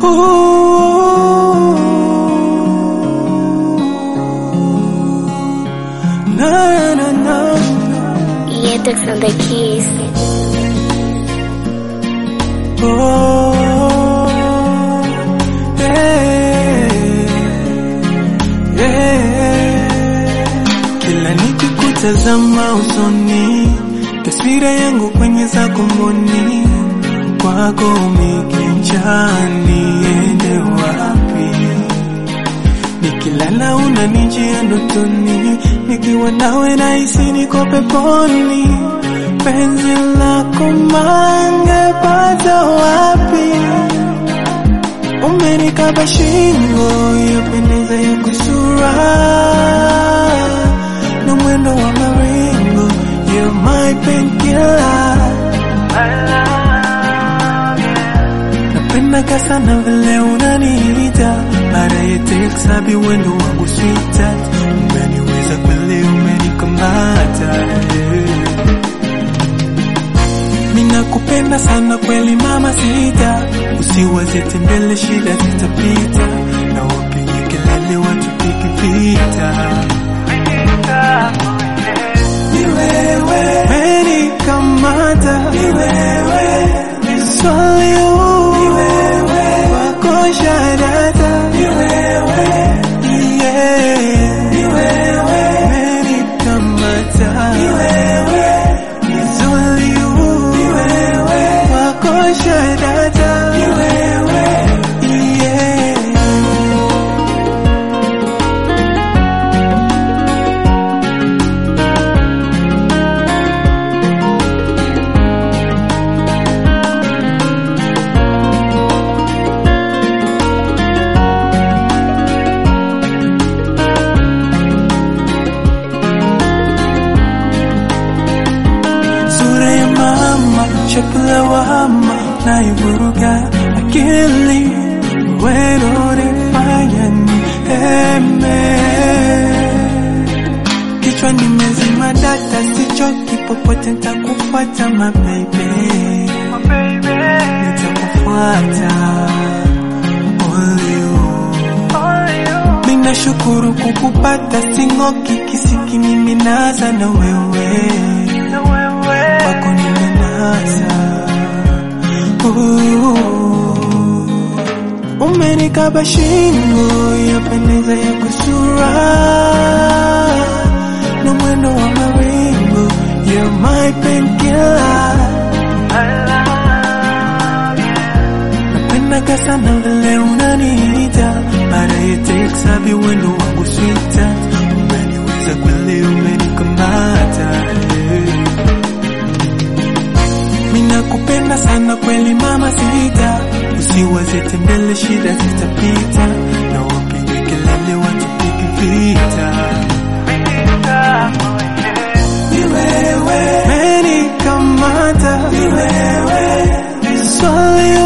Ooh. Na, na, na, na. Yetex on the keys. Oh, yeah, yeah. Kila nikikutazama usoni, taswira yangu kwenye zako mboni, kwako mikinchani, ende wapi? Nikilala unanijia ndotoni, nikiwa nawe nahisi niko peponi. Penzi lako mangepata wapi? Umenikaba shingo, yapendeza ya kusura na mwendo wa maringo, you're my painkiller. Napenda sana vile unaniita baada ya text habi wendo wangu sweetheart, umeniweza kweli, umenikamata yeah. Ninakupenda sana kweli mama sita, usiwaze tembele, shida zitapita, na wapige kelele watupige vita. Ni wewe umenikamata, ni wewe swali huu, ni wewe wako shadata, ni wewe yeah, ni wewe umenikamata, ni wewe swali huu, ni wewe wako shadata, ni wewe yeah. sura ya mama, shapu la wama naivuruga akili, wewe unifanya niheme. Kichwa nimezima data, sichoki popote, nitakufuata my baby, nitakufuata only you. Ninashukuru kukupata, sing'oki kisiki, mimi naza na wewe kwako nimenasa. Ooh. Umenikaba shingo, yapendeza ya kusura na mwendo wa mawingu, you're my painkiller. Napendaga sana vile unaniita baada ya text habi wendo wangu sweetheart, umeniweza kweli, umenikamata yeah. Minakupenda sana kweli mama sita, usiwaze tembele, shida zitapita, na wapige kelele, watupige vita. Ni wewe umenikamata, ni wewe swali